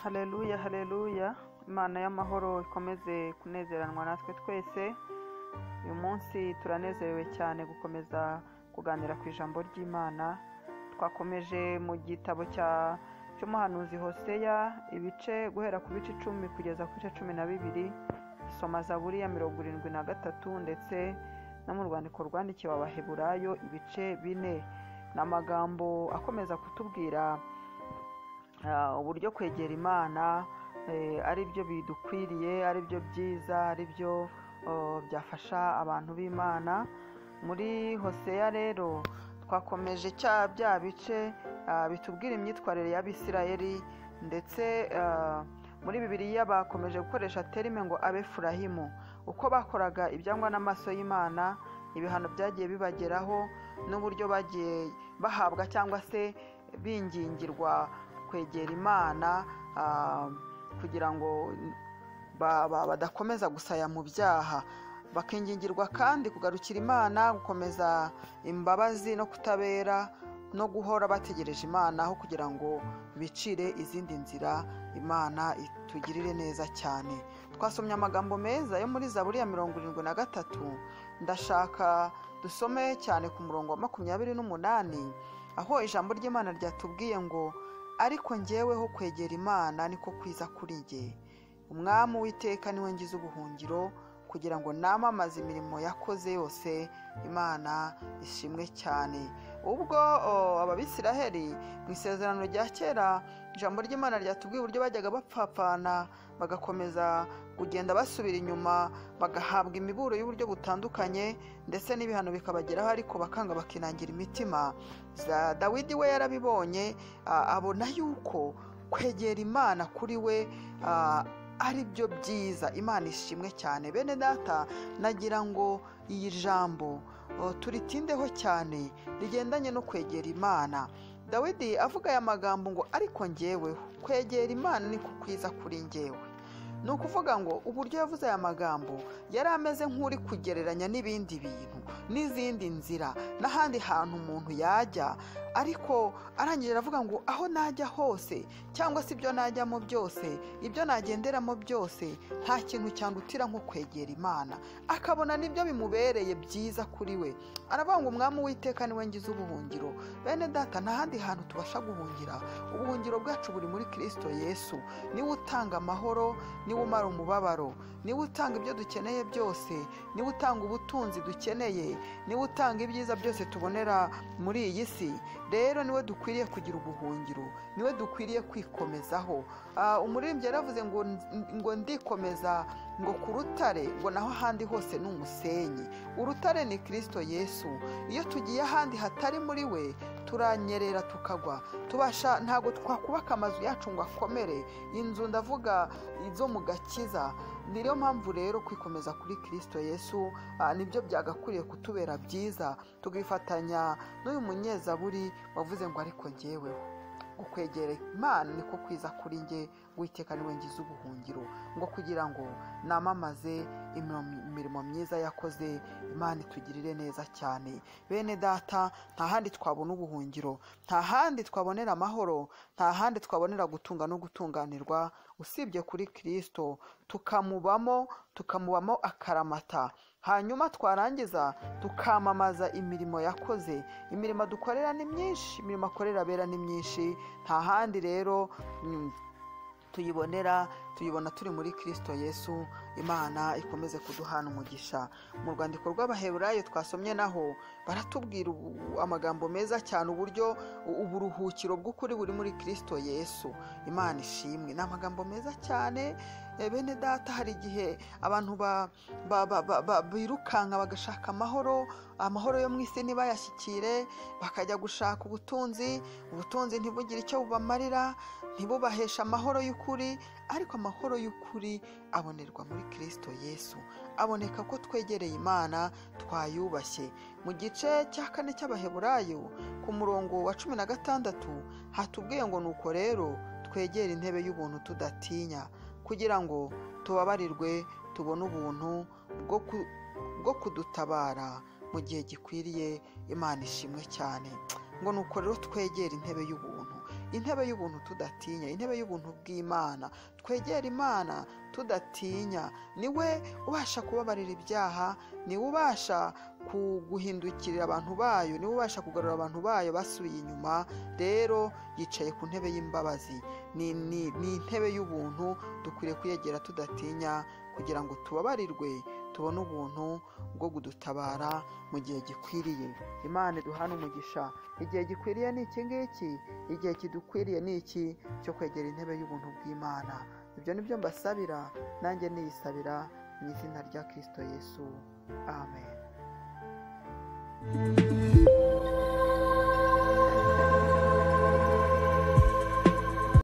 hareruya hareruya imana y'amahoro ikomeze kunezeranwa natwe twese uyu munsi turanezerewe cyane gukomeza kuganira ku ijambo ry'imana twakomeje mu gitabo cy'umuhanuzi hoseya ibice guhera ku bice icumi kugeza ku bice cumi na bibiri soma zaburi ya mirongo irindwi na gatatu ndetse no mu rwandiko rwandikiwe abaheburayo ibice bine ni amagambo akomeza kutubwira uburyo kwegera imana ari byo bidukwiriye ari byo byiza ari byo byafasha abantu b'imana muri hoseya rero twakomeje bya bice bitubwira imyitwarire y'abisirayeri ndetse muri bibiriya bakomeje gukoresha terime ngo abefurahimu uko bakoraga ibyangwa n'amaso y'imana ibihano byagiye bibageraho n'uburyo bagiye bahabwa cyangwa se bingingirwa kwegera imana kugira ngo badakomeza gusaya mu byaha bakingingirwa kandi kugarukira imana gukomeza imbabazi no kutabera no guhora bategereje imana aho kugira ngo bicire izindi nzira imana itugirire neza cyane twasomye amagambo meza yo muri zaburi ya mirongo irindwi na gatatu ndashaka dusome cyane ku murongo wa makumyabiri n'umunani aho ijambo ry'imana ryatubwiye ngo ariko ngeweho kwegera imana niko kwiza kuri nge umwami w'iteka niwe ngize ubuhungiro kugira ngo namamaze imirimo yakoze yose imana ishimwe cyane ubwo ababisiraheri mu isezerano rya kera ijambo ry'imana ryatubwiye uburyo bajyaga bapfapfana bagakomeza kugenda basubira inyuma bagahabwa imiburo y'uburyo butandukanye ndetse n'ibihano bikabageraho ariko bakanga bakinangira imitima dawidi we yarabibonye abona yuko kwegera imana kuri we ari byo byiza imana ishimwe cyane bene data nagira ngo iyi jambo turitindeho cyane rigendanye no kwegera imana dawidi avuga aya magambo ngo ariko ngeweho kwegera imana ni ku kwiza kuri ngewe ni ukuvuga ngo uburyo yavuze aya magambo yari ameze nk'uri kugereranya n'ibindi bintu n'izindi nzira n'ahandi hantu umuntu yajya ariko arangije aravuga ngo aho najya hose cyangwa se ibyo najyamo byose ibyo nagenderamo byose nta kintu cyandutira nko kwegera imana akabona n'ibyo bimubereye byiza kuri we aravuga ngo umwami w'iteka niwe ngize ubuhungiro bene data nta handi hantu tubasha guhungira ubuhungiro bwacu buri muri kirisito yesu niwe utanga amahoro niwe umara umubabaro niwe utanga ibyo dukeneye byose niwe utanga ubutunzi dukeneye niwe utanga ibyiza byose tubonera muri iyi si rero niwe dukwiriye kugira ubuhungiro niwe dukwiriye kwikomezaho umuririmbyi yaravuze ngo ngo ndikomeza ngo ku rutare ngo naho ahandi hose ni umusenyi urutare ni kirisito yesu iyo tugiye ahandi hatari muri we turanyerera tukagwa tubasha ntabwo twakubaka amazu yacu ngo akomere inzu ndavuga izo mu gakiza niyo mpamvu rero kwikomeza kuri kirisito yesu nibyo byagakwiriye kutubera byiza tukifatanya n'uyu munyezaburi wavuze ngo ariko ngeweho gukwegera imana niko kwiza kuri nge witeka niwe ngize ubuhungiro ngo kugira ngo namamaze imirimo myiza yakoze imana itugirire neza cyane bene data nta handi twabona ubuhungiro nta handi twabonera amahoro nta handi twabonera gutunga no gutunganirwa usibye kuri kirisito tukamubamo tukamubamo akaramata hanyuma twarangiza tukamamaza imirimo yakoze imirimo dukorera ni myinshi imirimo akorera abera ni myinshi nta handi rero tuyibonera tuyibona turi muri kirisito yesu imana ikomeze kuduhana umugisha mu rwandiko rw'abaheburayo twasomye naho baratubwira amagambo meza cyane uburyo uburuhukiro bw'ukuri buri muri kirisito yesu imana ishimwe ni amagambo meza cyane bene data hari igihe abantu birukanka bagashaka amahoro amahoro yo mu isi ntibayashyikire bakajya gushaka ubutunzi ubutunzi ntibugire icyo bubamarira ntibubaheshe amahoro y'ukuri ariko amahoro y'ukuri abonerwa muri kirisito yesu aboneka ko twegereye imana twayubashye mu gice cya kane cy'abaheburayo ku murongo wa cumi na gatandatu hatubwiye ngo nuko rero twegere intebe y'ubuntu tudatinya kugira ngo tubabarirwe tubone ubuntu bwo ku- bwo kudutabara mu gihe gikwiriye imana ishimwe cyane ngo ni uko rero twegera intebe y'ubuntu intebe y'ubuntu tudatinya intebe y'ubuntu bw'imana twegera imana tudatinya niwe ubasha kubabarira ibyaha niwe ubasha kuguhindukirira abantu bayo niwe ubasha kugarura abantu bayo basubiye inyuma rero yicaye ku ntebe y'imbabazi ni ni- ni intebe y'ubuntu dukwiriye kuyegera tudatinya kugira ngo tubabarirwe tubone ubuntu bwo kudutabara mu gihe gikwiriye imana duhana umugisha igihe gikwiriye ni iki ngiki igihe kidukwiriye ni iki cyo kwegera intebe y'ubuntu bw'imana ibyo ni byo mbasabira nanjye niyisabira mu izina rya kirisito yesu amen